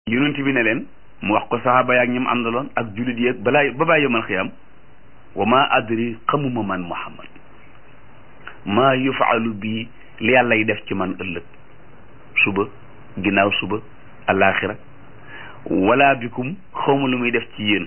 yonent bi ne leen mu wax ko saxaaba yaak ñim àndaloon ak jullit yeeg balaa ba baa yomal xiyam wa ma adri xamuma man muhammad maa yufaalu bii li yàlla yi def ci man ëllëg suba ginnaaw suba alaxira wala bikum xawma lu muy def ci yéen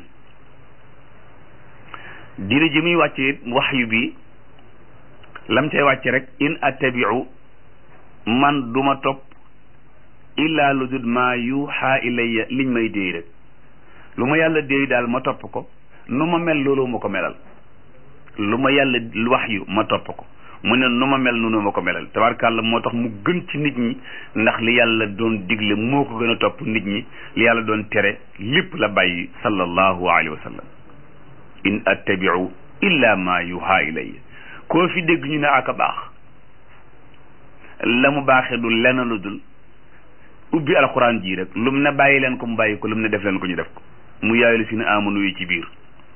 diine ji muy wàcce waxyu bi lam cay wàcce rek in attabiu man duma topp illaa lu dul maa yuuxaa ilayya liñ may déey rek lu ma yàlla déey daal ma topp ko nu ma mel loolu ma ko melal lu ma yàlla wax yu ma topp ko mu ne nu ma mel noonu ma ko melal tabarkàlla moo tax mu gën ci nit ñi ndax li yàlla doon digle moo ko gën a topp nit ñi li yàlla doon tere lépp la bàyyi sallallahu alayhi wa sallam in attabiu illa ma yuuxaa ilayya koo fi dégg ñu ne aka baax la mu baaxee du lenn lu dul ubbi alxuraan ji rek lum ne bàyyi leen ko mu bàyyi ko lum ne def leen ko ñu def ko mu yaayu si ne amanu yi ci biir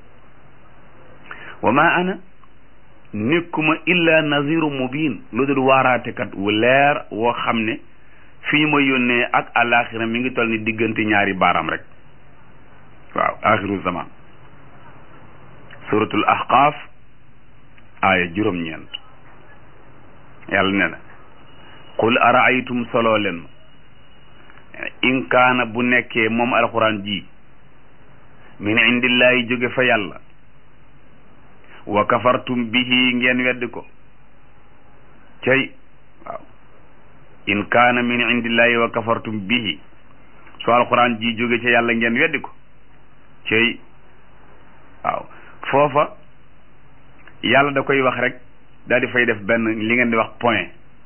wa ma ana nekkuma illa naziru mubin lu dul waaraatekat wu leer woo xam ne fi ñu ma yónnee ak alaxira mi ngi toll ni diggante ñaari baaraam rek waaw axiru zaman suratul ahqaaf aaya juróom-ñeent yàlla ne na qul araaytum soloo leen ma in kaana bu nekkee moom alxuraan ji min indillahi jóge fa yàlla wa kafartum bihi ngeen weddi ko cey waaw in kaana min indillahi wa kafartum bihi su alxuraan ji jóge ca yàlla ngeen weddi ko cey waaw foofa yàlla da koy wax rek daal di fay def benn li ngeen di wax point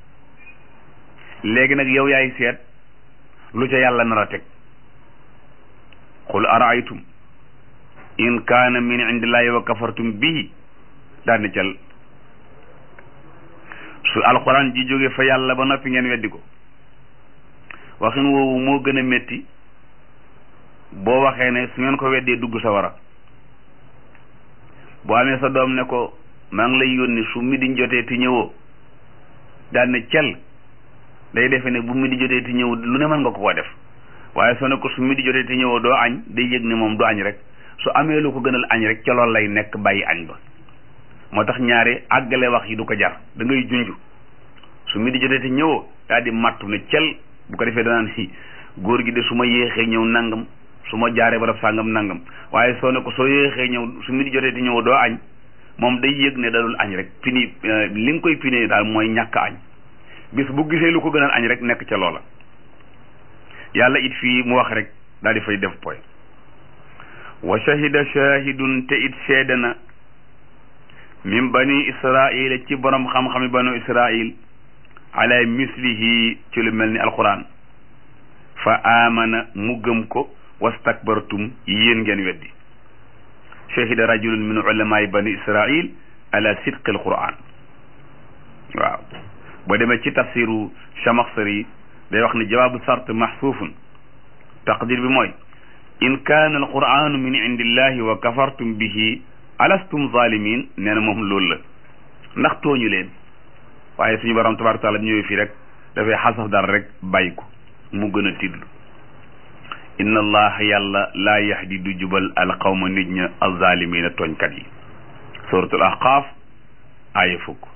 léegi nag yow yaay seet lu ca yàlla nar a teg qul araaytum in kaana min indillahi wa kafartum bihi daal di cal su alxuraan ji jóge fa yàlla ba noppi ngeen weddi ko waxin woowu moo gën a métti boo waxee ne su ngeen ko weddee dugg sa wara boo amee sa doom ne ko maa ngi lay yónni su mi di jotee ti ñëwoo daal ne cel day defe ne bu mi di jotee ti ñëw lu ne mën nga ko koo def waaye soo ne ko su mi di jotee ti ñëwoo doo añ day yëg ne moom du añ rek su amee lu ko gënal añ rek ca loolu lay nekk bàyyi añ ba moo tax ñaari àggale wax yi du ko jar da ngay junj su mi di jotee ti ñëwoo daal di mattu ne cel bu ko defee danaan si góor gi de su ma yéexee ñëw nangam su ma jaaree barab sàngam nangam waaye soo ne ko soo yéexee ñëw su mi di jotee ti ñëwoo doo añ moom day yëg ne dadul añ rek pini li nga koy pini daal mooy ñàkk añ bis bu gisee lu ko gënal añ rek nekk ca loola yàlla it fii mu wax rek daal di fay def poy wa shahida shahidun te it seede na min bani israila ci borom xam-xami banu israil ala mislihi ci lu mel ni alquran fa amana mu gëm ko wastakbartum yéen ngeen weddi shahida rajulun min ulamaai bani israil ala sidqi alquran waaw boo demee ci tafsiru chamaxsari day wax ne jawaabu sart maxsuufun taqdir bi mooy in kaana alquranu min indillahi wa kafartum bihi alastum zalimin nee na moom loolu la ndax tooñu leen waaye suñu borom tabaraka taala ñëwee fii rek dafay xasaf dara rek bàyyi ko mu gën a tiddlu inna allaha yàlla laa yahdi du jubal alqawma nit ña alzalimina tooñkat yi suratul ahqaaf aaya fukk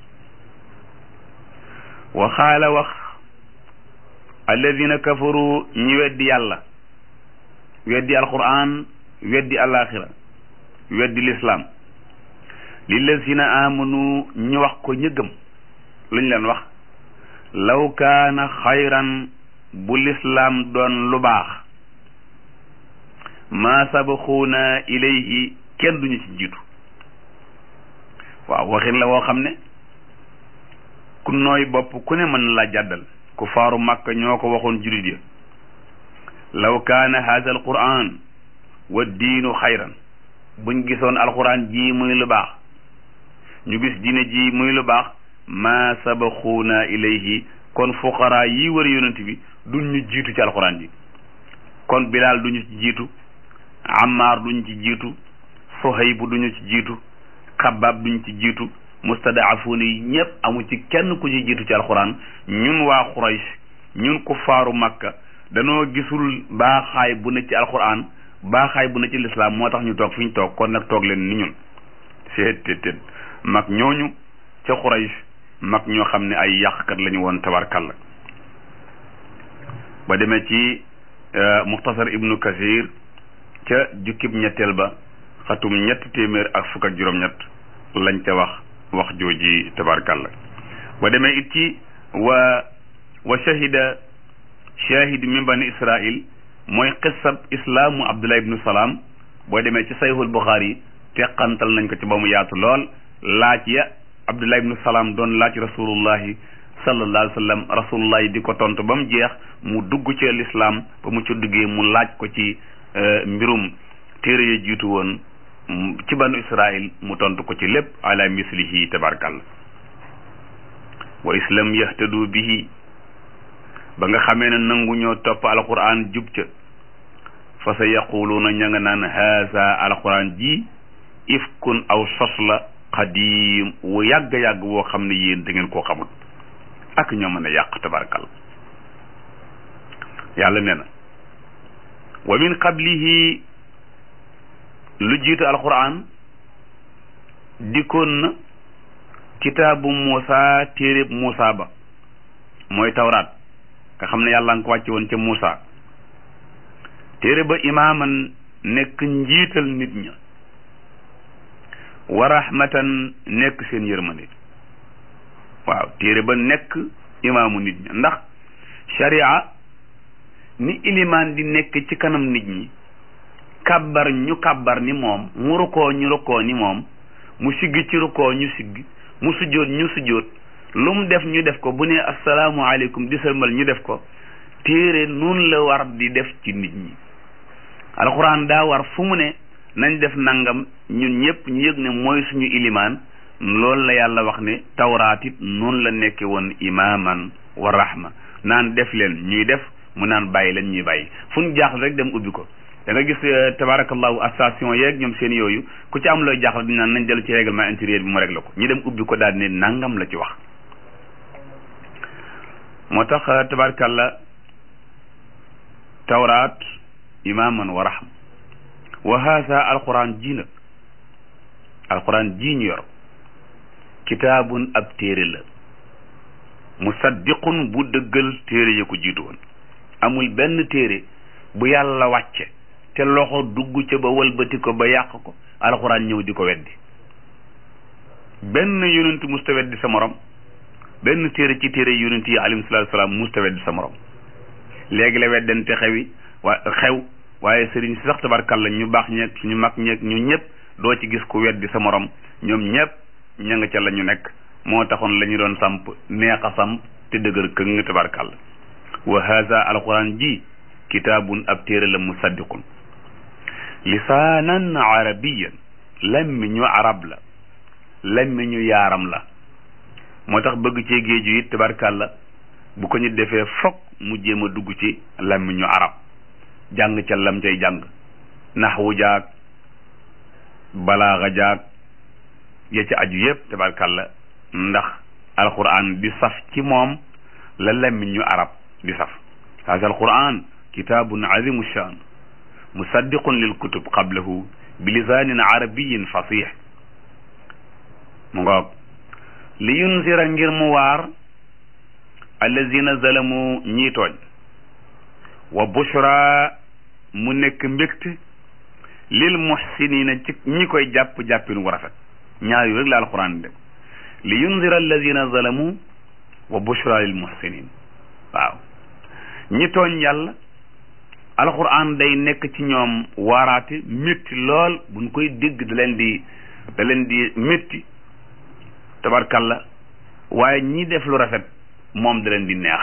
wa xaala wax alladina kafaru ñi weddi yàlla weddi alquran weddi alaxira weddi lislaam lillazina amanu ñu wax ko ñëggam luñ leen wax law kaana xayran bu lislaam doon lu baax maa sabaxuuna ilayhi kenn duñu ci jiitu waaw waxin la woo xam ne ku nooy bopp ku ne mën na laa jàddal ku faaru màkk ñoo ko waxoon jurit ya law kaana haada alquran wa diinu xayran buñ gisoon alquran ji muy lu baax ñu gis diine ji muy lu baax maa sabaxuuna ilayhi kon fuqaraa yi wër yonent bi duñ ñu jiitu ci alquran ji kon bilaal duñu ci jiitu Ammar duñ ci jiitu Suhayb duñu ci jiitu Xabaab duñ ci jiitu mustadaafuuna yi ñëpp amu ci kenn ku ci jiitu ci alxuraan ñun waa Quraysh ñun kuffaaru Makka danoo gisul baaxaay bu ne ci alquran baaxaay bu ne ci lislaam moo tax ñu toog fi ñu toog kon nag toog leen ni ñun seet tet tet mag ñooñu ca Quraysh mag ñoo xam ne ay yàqkat lañu woon tabarkalla ba demee ci muxtasar ibnu kasir ca jukkib ñetteel ba xatum ñetti téeméer ak fukk ak juróom-ñett lañ ca wax wax jooji tabarkalla ba demee it ci wa wa shahida shahid min bani israil mooy xissab islaamu abdullah ibnu salaam boo demee ci sayhul buxaari teqantal nañ ko ci ba mu yaatu lool laaj ya abdullah ibnu salaam doon laaj rasulullahi sallallahu alayhi wa sallam rasulullahi di ko tontu ba mu jeex mu dugg ci lislaam ba mu ci duggee mu laaj ko ci mbirum téere ya jiitu woon ci banu israil mu tontu ko ci lépp ala mislihi tabarkalla wa islam yahtadu bihi ba nga xamee ne nangu ñoo topp alquran jub ca fa sa yaquluuna ña nga naan haasa alquran ji ifkun aw sos la xadiim wu yàgg-yàgg woo xam ne yéen da ngeen koo xamul ak ñoo mën a yàq tabarkal yàlla nee na wa min qablihi lu jiitu alquran dikkoon na kitaabu Muusa téereb Muusa ba mooy tawraat nga xam ne yàlla nga ko wàcce woon ca Muusa téere ba imaaman nekk njiital nit ña wa rahmatan nekk seen yërmande waaw téere ba nekk imaamu nit ña ndax sharia ni ilimaan di nekk ci kanam nit ñi kàbbar ñu kàbbar ni moom mu rukkoo ñu rukkoo ni moom mu siggi ci rukkoo ñu siggi mu sujjóot ñu sujjóot lu mu def ñu def ko bu ne asalaamualeykum di sëlmal ñu def ko téere noonu la war di def ci nit ñi alxuraan daa war fu mu ne nañ def nangam ñun ñëpp ñu yëg ne mooy suñu ilimaan loolu la yàlla wax ne tawraat it noonu la nekke woon imaaman wa rahma naan def leen ñuy def mu naan bàyyi leen ñuy bàyyi fu ñu jaaxle rek dem ubbi ko da nga gis tabarakallahu station yeeg ñoom seen yooyu ku ci am looy jaaxle di naan nañ dellu ci règlement intérieur bi mu réglé ko ñu dem ubbi ko daal ne nangam la ci wax moo tax tabarakallah tawraat imaaman wa rahma wa haasa alquran ji nag alquran ji ñu yor kitaabun ab téere la musaddiqun bu dëggal téere ya ko jiitu woon amul benn téere bu yàlla wàcce te loxo dugg ca ba walbati ko ba yàq ko alxuraan ñëw di ko weddi benn yonent musta weddi sa morom benn téere ci téere yonent yi alayhi salaatu salaam musta weddi sa morom léegi la weddante xewi wa xew waaye sëriñ si sax tabarkalla ñu baax ñeeg ñu mag ñeeg ñu ñëpp doo ci gis ku weddi sa morom ñoom ñëpp ña nga ca la ñu nekk moo taxoon la ñu doon samp neex a samp te dëgër këng tabarkalla wa haza alquran ji kitaabun ab téere la musaddiqun lisaanan arabiyan lammi ñu arab la lammi ñu yaaram la moo tax bëgg cee géeju it tabarkalla bu ko ñu defee fokk mu jéem a dugg ci lammi ñu arab jàng ca lam cay jàng naxwu jaag balaaxa jaag ya ca aju yépp tabarkalla ndax alquran di saf ci moom la lammi ñu arab di saf haza alquran kitaabun azimu shaan musaddiqun lil kutub qablahu bi lisaanin arabiyin fasix mu ngoog li yunsira ngir mu waar allazina zalamu ñii tooñ wa bushra mu nekk mbégte lil muhsinina ci ñi koy jàpp jàppin wu rafet ñaar yu rek la alquran dem li yunzira allazina zalamu wa bushra lil muhsinin waaw ñi tooñ yàlla alquran day nekk ci ñoom waaraate métti lool buñ koy dégg da leen di da leen di métti tabarkalla waaye ñi def lu rafet moom da leen di neex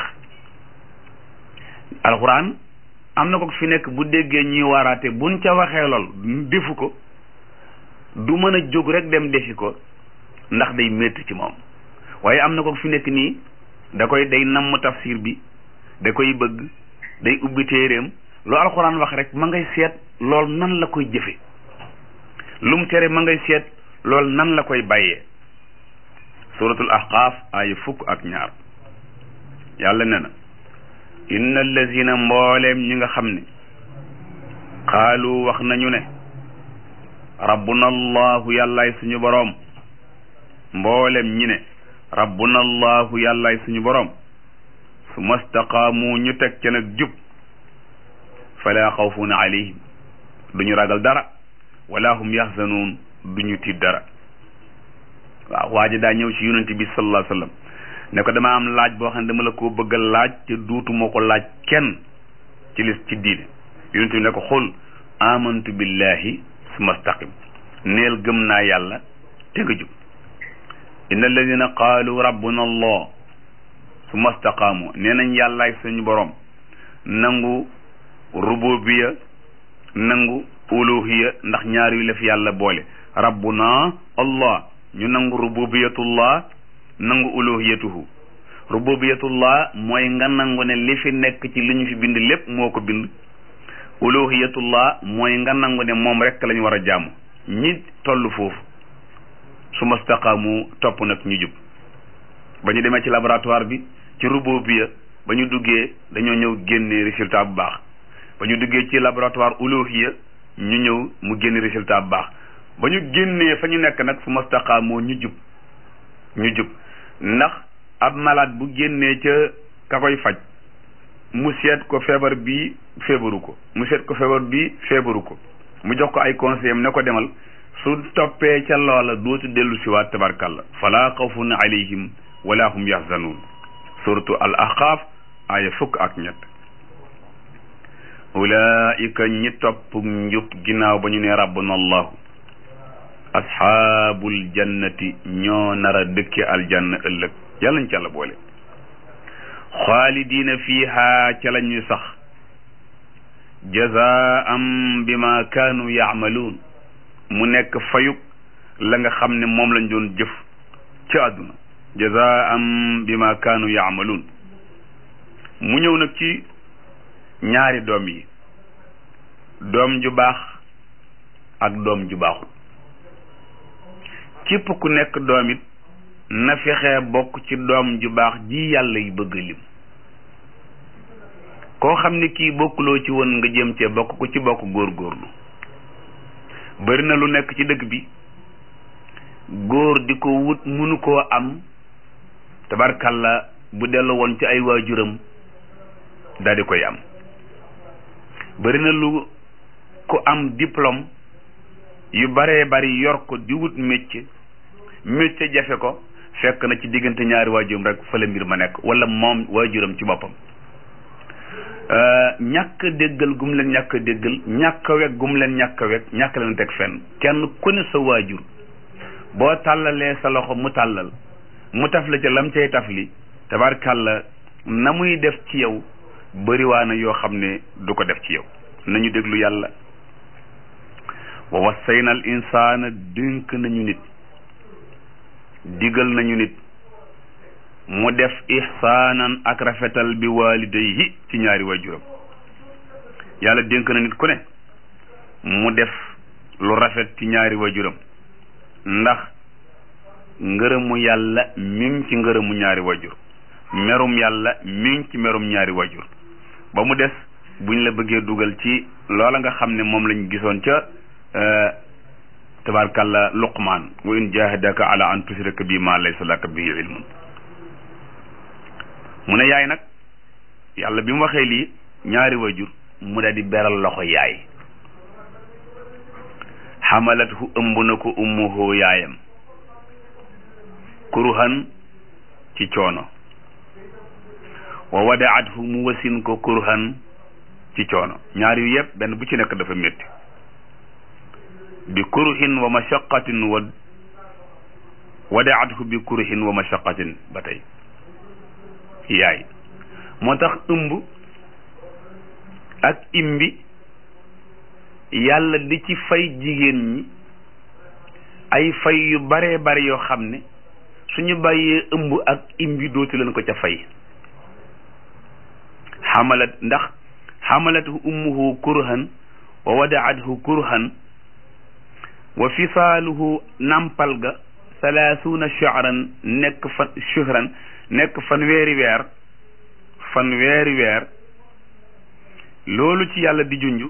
alquran am na ko fi nekk bu déggee ñuy waaraate buñ ca waxee lool defu ko du mën a jóg rek dem defi ko ndax day métti ci moom waaye am na ko fi nekk nii da koy day namm tafsir bi da koy bëgg day ubbi téeréem lu alxuraan wax rek ma ngay seet lool nan la koy jëfe lu mu tere ma ngay seet lool nan la koy bàyyee suratul ahqaaf ay fukk ak ñaar yàlla ne na inna allazina mbooleem ñi nga xam ne xaalu wax nañu ne rabbuna allahu yàllaay suñu boroom mboolem ñi ne rabbuna allahu yàllaay suñu boroom su mastaqaamu ñu teg ca nag jub fala xawfun alayhim duñu ragal dara wala hum yaxzanuun duñu tiit dara waaw waa ji daa ñëw ci yonent bi sallallahu alayhi wa sallam ne ko dama am laaj boo xam ne dama la ko bëgg a laaj te duutuma ko laaj kenn ci lis ci diine yonent bi ne ko xul amantu billahi summa staqim neel gëm naa yàlla te nga jub inna alladina qaalu rabbuna allah summa staqaamu nee nañ yàllaay suñu borom nangu rububiya nangu uluhiya ndax ñaar yu la fi yàlla boole rabbuna allah ñu nangu rububiyatullah nangu uluhiyatuhu rububiyatullah mooy nga nangu ne li fi nekk ci li ñu fi bind lépp moo ko bind uluhiyatullah mooy nga nangu ne moom rek lañu war a jaamu ñi toll foofu su mastaqaamu topp nag ñu jub ba ñu demee ci laboratoire bi ci rububiya ba ñu duggee dañoo ñëw génnee résultat bu baax ba ñu duggee ci laboratoire uluhiya ñu ñëw mu génne résultat bu baax ba ñu génnee fa ñu nekk nag su mastaqaamoo ñu jub ñu jub ndax ab malade bu génnee ca ka koy faj mu seet ko feebar bi feebaru ko mu seet ko feebar bi feebaru ko mu jox ko ay conseil am ne ko demal su toppee ca loola dootu dellu si waat tabarkalla fala xawfun alayhim wala hum yaxzanuun suratu al ahqaaf aaya fukk ak ñett ulaika ñi topp njub ginnaaw ba ñu ne rabbuna allahu asxaabul jannati ñoo nar a dëkke aljanna ëllëg yàlla ñu ca la boole xaalidiina fiiha ca la ñuy sax jazaam bima kaanu yaamaluun mu nekk fayuk la nga xam ne moom lañ doon jëf ci àdduna jazaam bima kaanu yaamaluun mu ñëw nag ci ñaari doom yi doom ju baax ak doom ju baaxut képp ku nekk doom it na fexe bokk ci doom ju baax ji yàlla yi bëgg lim koo xam ne kii bokkuloo ci woon nga jëm cee bokk ku ci bokk góorgóorlu bari na lu nekk ci dëkk bi góor di ko wut munu koo am tabarkalla bu dellu woon ci ay waajuram daal di koy am bari na lu ku am diplôme yu baree bari yor ko di wut métier métier jafe ko fekk na ci diggante ñaari waajuram rek fa la mbir ma nekk wala moom waajuram ci boppam ñàkk déggal gum leen ñàkk déggal ñàkk wekk gum leen ñàkk wekk ñàkk leen teg fenn kenn ku ne sa waajur boo tàllalee sa loxo mu tàllal mu taf la ca lam cay taf li tabarkàlla na muy def ci yow bëriwaana yoo xam ne du ko def ci yow nañu déglu yàlla wa wassayna al insaana dénk nañu nit digal nañu nit mu def ihsaanan ak rafetal bi waalidayhi ci ñaari waajuram yàlla dénk na nit ku ne mu def lu rafet ci ñaari waajuram ndax ngërëmu yàlla mi ngi ci ngërëmu ñaari waajur merum yàlla mi ngi ci merum ñaari waajur ba mu des buñ la bëggee dugal ci loola nga xam ne moom lañ gisoon ca tabarkalla luqmaan wa in jahadaka ala an tushrika bi ma laysa laka bihi ilmun mu ne yaay nag yàlla bi mu waxee lii ñaari wajur mu daal di beral loxo yaay xamalathu ëmb na ko ummuhu yaayam kurhan ci coono wa wadaathu mu wasin ko kurhan ci coono ñaar yu yëpp benn bu ci nekk dafa métti bi kurhin wa mashaqatin wa wadaathu bi kurhin wa mashaqatin ba tey yaay moo tax ëmb ak imbi yàlla di ci fay jigéen ñi ay fay yu baree bari yoo xam ne suñu bàyyee ëmb ak imbi dootu leen ko ca fay xamalat ndax xamalathu ummuhu kurhan wa wadaathu kurhan wa fisaaluhu nampal ga salaasuuna shahran nekk fan shahran nekk fan weeri weer fan weeri weer loolu ci yàlla di junj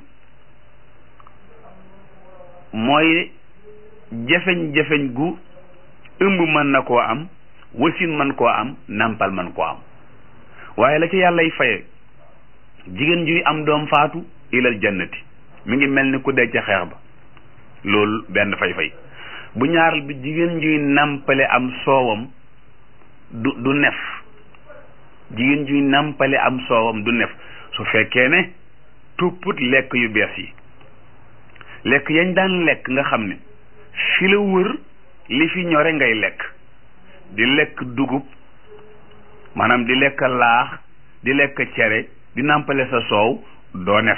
mooy jafeñ-jafeñ gu ëmb mën na koo am wasin mën koo am nàmpal mën koo am waaye la ci yàllay faye jigéen juy am doom faatu ilal jannati mi ngi mel ni ku dee ca xeex ba loolu benn fay-fay bu ñaaral bi jigéen juy nàmpale am soowam du du nef jigéen juy nàmpale am soowam du nef su fekkee ne tupput lekk yu bees yi lekk yañ daan lekk nga xam ne fi la wër li fi ñore ngay lekk di lekk dugub maanaam di lekk laax di lekk cere di nàmpale sa soow doo nef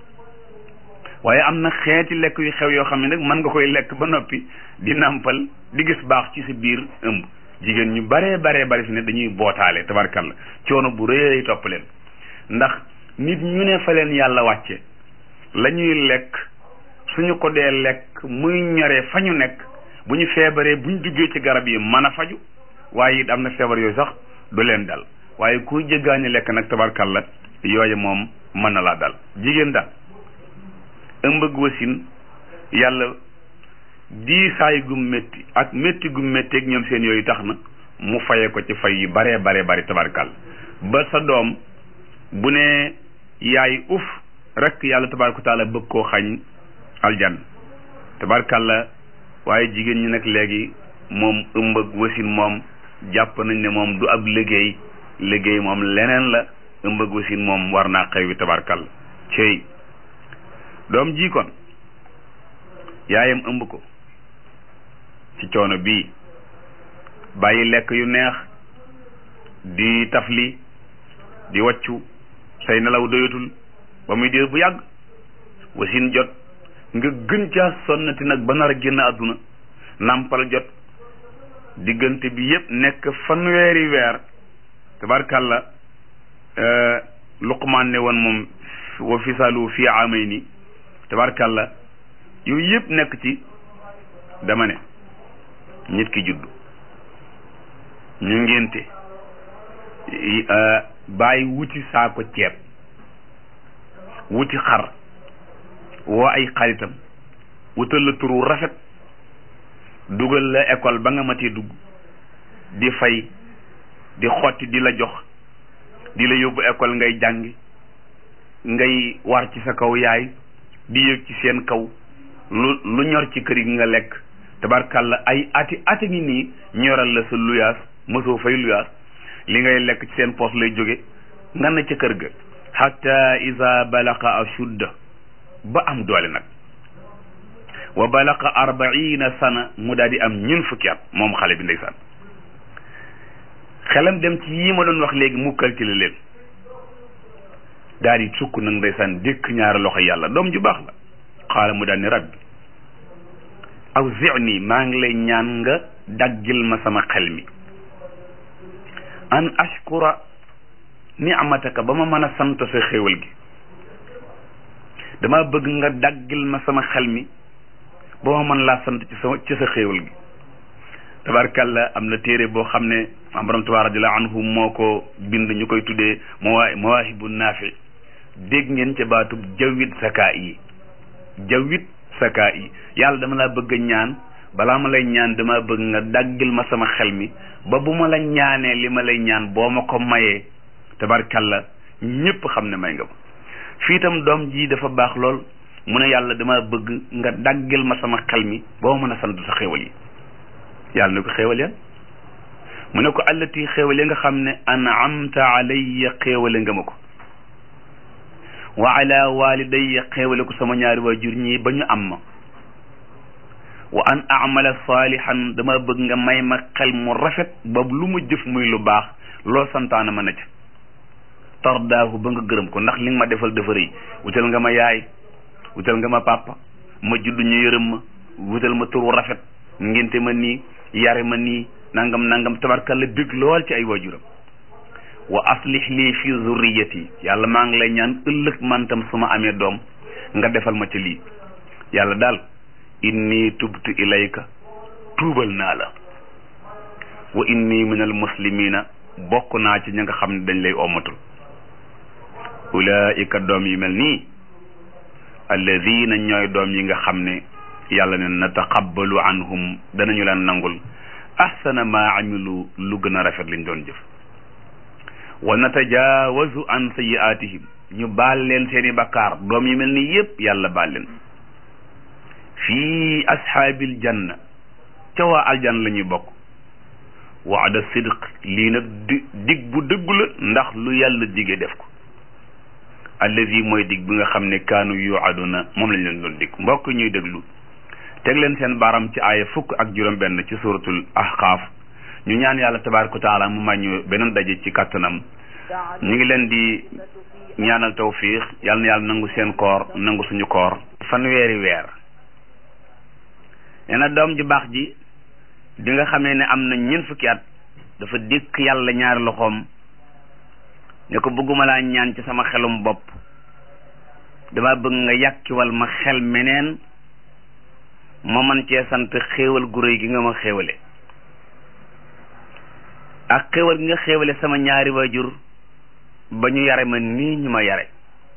waaye am na xeeti lekk yu xew yoo xam ne nag mën nga koy lekk ba noppi di nàmpal di gis baax ci sa biir ëmb jigéen ñu baree baree bari fi ne dañuy bootaale tabarkalla coono bu rëy topp leen ndax nit ñu ne fa leen yàlla wàcce la ñuy lekk suñu ko dee lekk muy ñoree fa ñu nekk bu ñu feebaree bu ñu duggee ci garab yi mën a faju waaye it am na feebar yooyu sax du leen dal waaye kuy jéggaani lekk nag tabarkalla yooyu moom mën na laa dal jigéen daal ëmb ak wasin yàlla diisaay gu métti ak métti gu métti ak ñoom seen yooyu tax na mu faye ko ci fay yu baree baree bari tabarkalla ba sa doom bu ne yaay uf rek yàlla tabaraka taala bëgg koo xañ aljan tabarkalla waaye jigéen ñi nag léegi moom ëmb ak wasin moom jàpp nañ ne moom du ab liggéey liggéey moom leneen la ëmb ak wasin moom war naa xew wi tabarkalla cey doom ji kon yaayam ëmb ko ci coono bii bàyyi lekk yu neex di tafli di waccu say nelaw doyatul ba muy diir bu yàgg wasin jot nga gën caa sonnati nag ba nar a génn àdduna nàmpal jot diggante bi yépp nekk fanweeri weer tabarkàlla luqmaan ne woon moom wa fisaalu fii amay ni tabarkàlla yooyu yépp nekk ci dama ne nit ki juddu ñu ngénte bàyyi wuti saako ceeb wuti xar woo ay xaritam wutal la turu rafet dugal la école ba nga matee dugg di fay di xotti di la jox di la yóbbu école ngay jàngi ngay war ci sa kaw yaay di yëg ci seen kaw lu lu ñor ci kër gi nga lekk tabarkàlla ay ati ati ngi nii ñoral la sa luyaas mosoo fay luyaas li ngay lekk ci seen poos lay jóge nga na ca kër ga hatta iza balaqa ashudda ba am doole nag wa balaqa arbaina sana mu daal di am ñun fukki at moom xale bi ndeysaan xelam dem ci yii ma doon wax léegi mu calculer leen daal di sukk nag ndeysaan dékk ñaari loxo yàlla doom ju baax la xaala mu daal ni rabbi aw zini maa ngi lay ñaan nga daggil ma sama xel mi an ashkura ni'mataka ba ma mën a sant sa xéewal gi dama bëgg nga daggil ma sama xel mi ba ma mën laa sant ci sa ci sa xéewal gi tabarkalla am na téere boo xam ne am borom tabaaraka radiallahu anhu moo ko bind ñu koy tuddee mawaa mawaahibu naafi dégg ngeen ca baatub jawwit sakaa yi jawwit sakaa yi yàlla dama laa bëgg a ñaan balaa ma lay ñaan dama bëgg nga daggil ma sama xel mi ba bu ma la ñaanee li ma lay ñaan boo ma ko mayee tabarkalla ñépp xam ne may nga ma fii itam doom ji dafa baax lool mu ne yàlla dama bëgg nga daggil ma sama xel mi ba ma mën a sant sa xéewal yi yàlla ne ko xéewal yan mu ne ko allati xéewal ya nga xam ne an'amta alayya xéewale nga ma ko wa ala walidayya xéewale ko sama ñaari waajur ñii ba ñu am ma wa an amala salihan dama bëgg nga may ma xel mu rafet ba lu mu jëf muy lu baax loo santaana ma na ca tardaahu ba nga gërëm ko ndax li nga ma defal dafa rëy wutal nga ma yaay wutal nga ma papa ma judd ñu yërëm ma wutal ma turu rafet ngénte ma nii yare ma nii nangam nangam tabarkalla bég lool ci ay waajuram wa aslih lii fi zurriyati yàlla maa ngi lay ñaan ëllëg man tam su ma amee doom nga defal ma ci lii yàlla daal inni tubtu ilayka tuubal naa la wa inni min al muslimina bokk naa ci ña nga xam ne dañ lay ommatul ulaika doom yi mel nii alladina ñooy doom yi nga xam ne yàlla ne nataqabbalu anhum danañu leen nangul ahsana ma amilu lu gën a rafet liñ doon jëf wa natajaawazu an sayiatihim ñu baal leen seeni bakkaar doom yi mel nii yépp yàlla baal leen fii ashaabil janna ca waa aljanna la ñuy bokk waada sidq lii nag di dig bu dëggu la ndax lu yàlla dige def ko allazi mooy dig bi nga xam ne kaanu yuaduna moom lañ leen doon dig mbokk ñuy déglu teg leen seen baaram ci aaya fukk ak juróom benn ci suratul ahqaaf ñu ñaan yàlla tabaraka wa taala mu may ñu beneen daje ci kàttanam ñu ngi leen di ñaanal tawfiix yàlla na yàlla nangu seen koor nangu suñu koor fanweeri weer nee na doom ju baax ji bi nga xamee ne am na ñeent fukki at dafa dikk yàlla ñaari loxoom ne ko bëgguma laa ñaan ci sama xelum bopp dama bëgg nga yàkkiwal ma xel meneen ma man cee sant xéewal gu réy gi nga ma xéewale ak xéewal gi nga xéewale sama ñaari waajur ba ñu yare ma nii ñu ma yare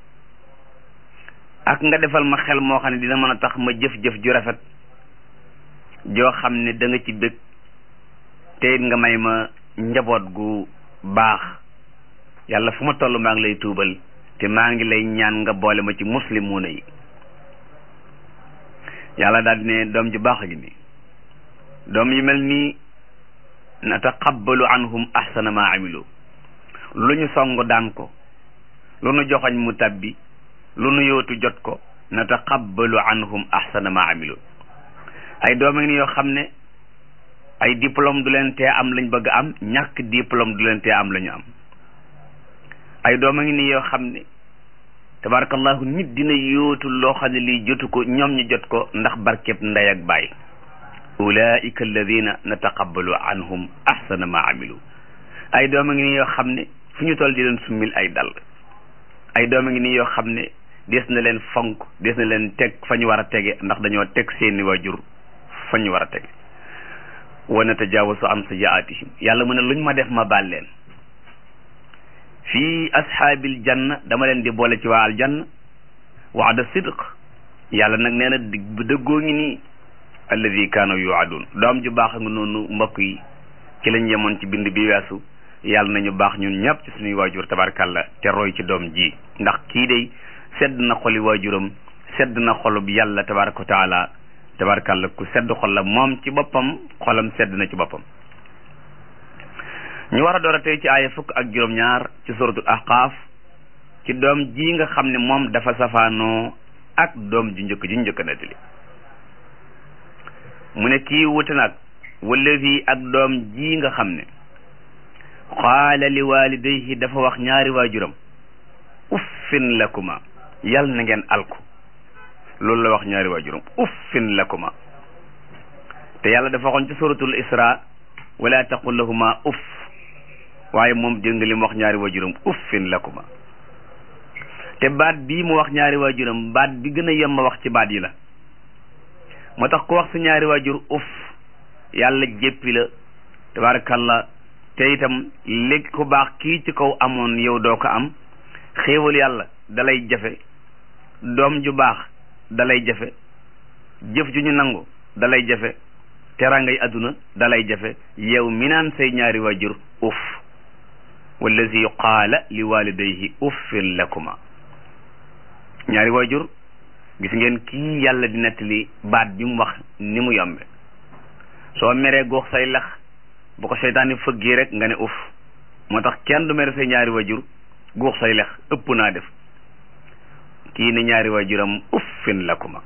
ak nga defal ma xel moo xam ne dina mën a tax ma jëf-jëf ju rafet joo xam ne da nga ci bëgg te it nga may ma njaboot gu baax yàlla fu ma toll maa ngi lay tuubal te maa ngi lay ñaan nga boole ma ci muslimuuna yi yàlla daal di ne doom ju baax gi nii doom yi mel nii nataqabbalu anhum ahsana ma amilu lu ñu song daan ko lu nu joxoñ mu tabbi lu nu yootu jot ko nataqabbalu anhum ahsana ma amilu ay doom a ngi yoo xam ne ay diplôme du leen tee am lañ bëgg am ñàkk diplôme du leen tee am la ñu am ay doom a ngi nii yoo xam ne tabarakallahu nit dina yóotu loo xam ne lii jotu ko ñoom ñu jot ko ndax barkeb ndey ak baay ulaika alladina nataqabbalu anhum ahsana ma amilu ay doom a ngi nii yoo xam ne fu ñu toll di leen summil ay dal ay doom a ngi nii yoo xam ne des na leen fonk des na leen teg fa ñu war a tege ndax dañoo teg seeni waajur fa ñu war a tege wa natajaawasu an sayiatihim yàlla mu ne luñ ma def ma baal leen fii ashaabil janna dama leen di boole ci waa aljanna waada sidq yàlla nag nee na dig bu dëggoo ngi nii alladi kaanu yuadun doom ju baax nga noonu mbokk yi ci lañ yemoon ci bind bi weesu yàlla nañu baax ñun ñëpp ci suñuy waajur tabarkalla te roy ci doom ji ndax kii day sedd na xoli waajuram sedd na xolub yàlla tabaraka wa taala tabarkalla ku sedd xol la moom ci boppam xolam sedd na ci boppam ñu war a door a tey ci aaya fukk ak juróom-ñaar ci suratul ahqaaf ci doom ji nga xam ne moom dafa safaanoo ak doom ji njëkk ji njëkk a nettali mu ne kii wuti nag wallazi ak doom ji nga xam ne qaala li walidayhi dafa wax ñaari waajuram uffin lakuma yal na ngeen alku loolu la wax ñaari waajuram uffin lakuma te yàlla dafa waxoon ci suratul isra wala taqul lahuma uff waaye moom jëng li mu wax ñaari waajuram uffin lakuma te baat bii mu wax ñaari waajuram baat bi gën a yem ma wax ci baat yi la moo tax ku wax sa ñaari waajur uff yàlla jéppi la tabarakallah te itam léegi ku baax kii ci kaw amoon yow doo ko am xéewal yàlla dalay jafe doom ju baax dalay jafe jëf ju ñu nangu dalay jafe terangay adduna dalay jafe yow mi naan say ñaari waajur uff wallazi qaala li walidayhi uffin lakuma ñaari waajur gis ngeen kii yàlla di nettali baat bi mu wax ni mu yombe soo meree goox say lex bu ko seytaani fëggee rek nga ne uff moo tax kenn du mere say ñaari waajur guux say lex ëpp naa def kii ne ñaari waajuram uffin lakuma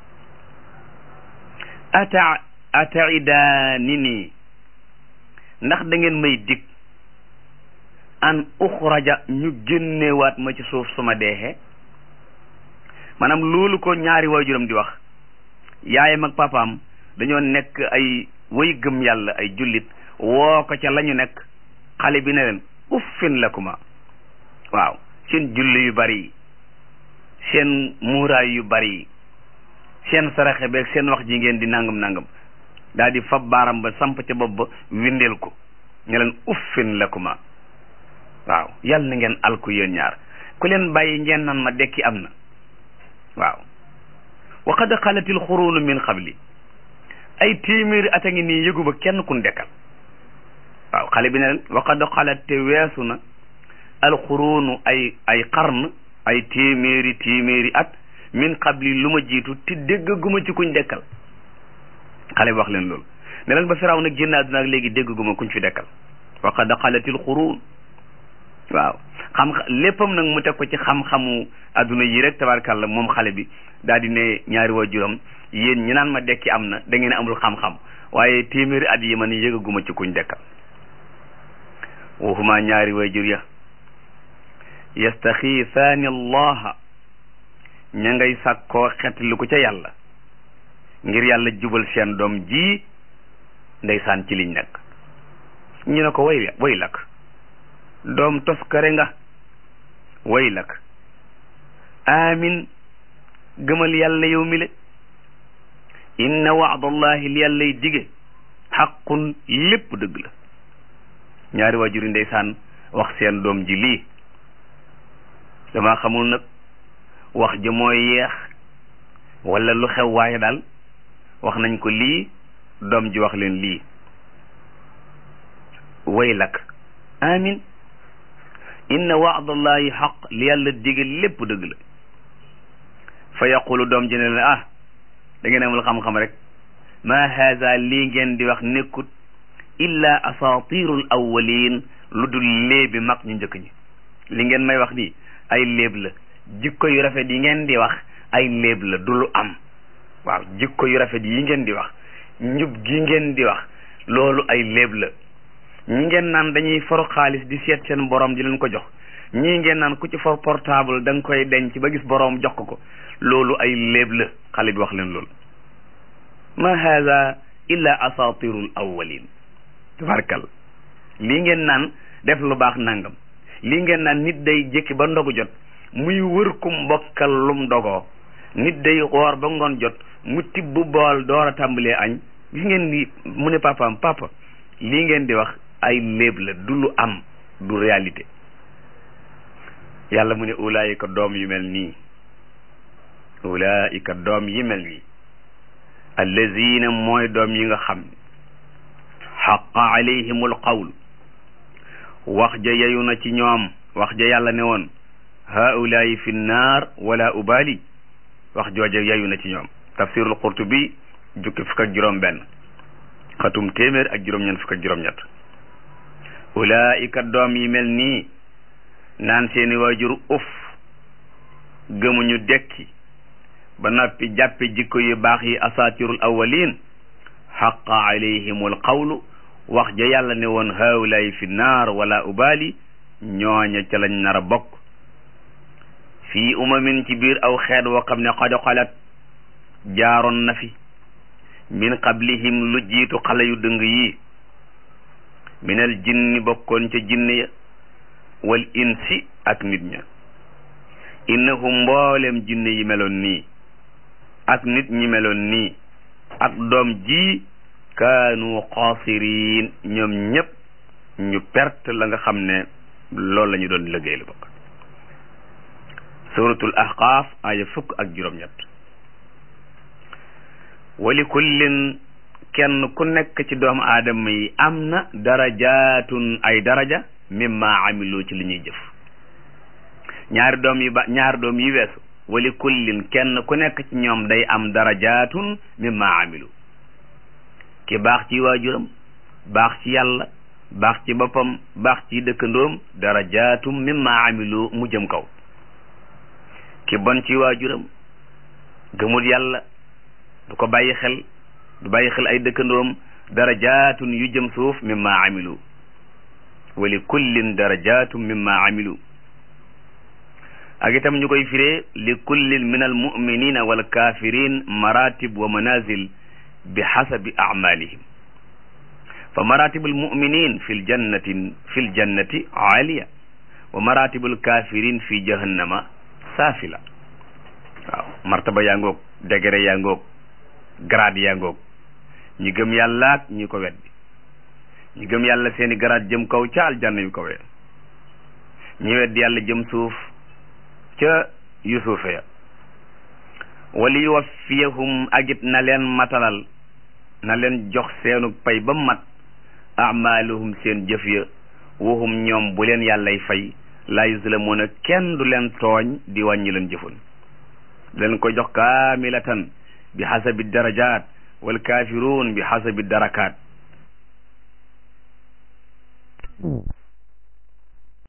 ata ataidaani nii ndax da ngeen may dig an uxraja ñu génnewaat ma ci suuf suma deexee maanaam loolu ko ñaari waajuram di wax yaayam ak papaam dañoo nekk ay way gëm yàlla ay jullit woo ko ca la ñu nekk xale bi ne leen uffin lakuma waaw seen julli yu bari yi seen muuraay yu bari yi seen saraxe beeg seen wax ji ngeen di nangam nangam daal di fab baaram ba samp ca bopp ba windeel ko ñu leen uffin lakuma waaw yal na ngeen alku yéen ñaar ku leen bàyyi ngeen naan ma dekki am na waaw wa qad xalatil xuruunu min qabli ay téeméeri at a ngi nii yëguma kenn kun dekkal waaw xale bi ne leen wa qad xalat te weesu na alxuruunu ay ay qarn ay téeméeri téeméeri at min qabli lu ma jiitu te déggaguma ci kuñ dekkal xale bi wax leen loolu ne leen ba firaw nag génn àdduna ak léegi déggaguma kuñ fi dekkal wa qad xalatil xuruun waaw xam léppam nag mu teg ko ci xam-xamu adduna yi rek tabarkàlla moom xale bi daal di ne ñaari waajuram yéen ñi naan ma dekki am na da ngeen amul xam-xam waaye téeméeri at yi man yëgaguma ci kuñ dekkal waxuma ñaari waajur ya yastaxiisaani allaha ña ngay sàkkoo xetli ko ca yàlla ngir yàlla jubal seen doom ji ndeysaan ci liñ nekk ñu ne ko way way lak doom toskare nga way lak amin gëmal yàlla yow mi le inna waadallahi li yàllay dige xaqun lépp dëgg la ñaari waajuri ndeysaan wax seen doom ji lii dama xamul nag wax ja mooy yeex wala lu xew waaye daal wax nañ ko lii doom ji wax leen lii way lak amin inna waadallahi xaq li yàlla dige lépp dëgg la fa yaqulu doom ji ne leen ah da ngeen amul xam-xam rek ma haza lii ngeen di wax nekkut illa asatirul awwalin lu dul léebi mag ñu njëkk ñi li ngeen may wax nii ay léeb la jikko yu rafet yi ngeen di wax ay léeb la du lu am waaw jikko yu rafet yi ngeen di wax njub gi ngeen di wax loolu ay léeb la ñi ngeen naan dañuy for xaalis di seet seen borom di leen ko jox ñii ngeen naan ku ci for portable da nga koy denc ba gis borom jox ko ko loolu ay léeb la xale bi wax leen loolu ma haza illa asatirul awwalin tabarkal lii ngeen naan def lu baax nangam lii ngeen naan nit day jékki ba ndogu jot muy wër kum mbokkal lum dogoo nit day xoor ba ngoon jot mu tibb bool door a tàmbalee añ gis ngeen ni mu ne papaam papa lii ngeen di wax ay léeb la du lu am du réalité yàlla mu ne ulaayika doom yu mel nii ulaayika doom yi mel nii allazina mooy doom yi nga xam ne xaqa alayhimul qawl wax ja yeyu na ci ñoom wax ja yàlla ne woon haulaayi fi nnaar wala ubali wax jooja yeyu na ci ñoom tafsirul qurtubi jukki fukk ak juróom benn xatum téeméer ak juróom-ñeent fukk ak juróom-ñett ulaayika doom yi mel nii naan seeni waajur uf gëmuñu dekki ba noppi jàppe jikko yu baax yi asatirul awwalin xaqa alayhimul qawlu wax ja yàlla ne woon haulaayi fi naar wala ubali ñooña ca lañ nar a bokk fii umamin ci biir aw xeet woo xam ne qad xalat jaaroon na fi min qablihim lu jiitu xale yu dëng yi minal jinni bokkoon ca jinne ya wal insi ak nit ña innahum mboolem jinne yi meloon nii ak nit ñi meloon nii ak doom ji kaanu xaasiriin ñoom ñëpp ñu perte la nga xam ne loolu la ñu doon liggéey lu bokk suratul ahqaaf aya fukk ak juróom-ñett wali kullin kenn ku nekk ci doomu aadama yi am na darajaatun ay daraja mimma amilu ci li ñuy jëf ñaari doom yi ba ñaari doom yi weesu wali kullin kenn ku nekk ci ñoom day am darajaatun mimma amilu ki baax ci waajuram baax ci yàlla baax ci boppam baax ci dëkkandoom darajaatum mimma amilu mu jëm kaw ki bon ci waajuram gëmul yàlla du ko bàyyi xel du bàyyi xel ay dëkkandoom darajaatun yu jëm suuf mimma amilu wa li kullin darajaatum mimma amilu ak itam ñu koy firee li kullin min al muminina wal kafirin maratib wa manazil bi xasabi amalihim fa maratibul muminin fi ljannati fi ljannati aaliya wa maratibul kafirin fi jahannama saafila waaw martaba yaa ngoog degré yaa ngoog grade yaa ngoog ñi gëm yàlla ak ñi ko weddi ñi gëm yàlla seeni grade jëm kaw ca aljanna yu kawee ñi weddi yàlla jëm suuf ca yusufa ya wali yuwaffiyahum agit na leen matalal na leen jox seenu pay ba mat amaaluhum seen jëf ya wahum ñoom bu leen yàllay fay laa yuzlamuuna kenn du leen tooñ di wàññi leen jëfun leen ko jox kaamilatan bi xasabi darajaat wal kaafiruun bi xasabi darakaat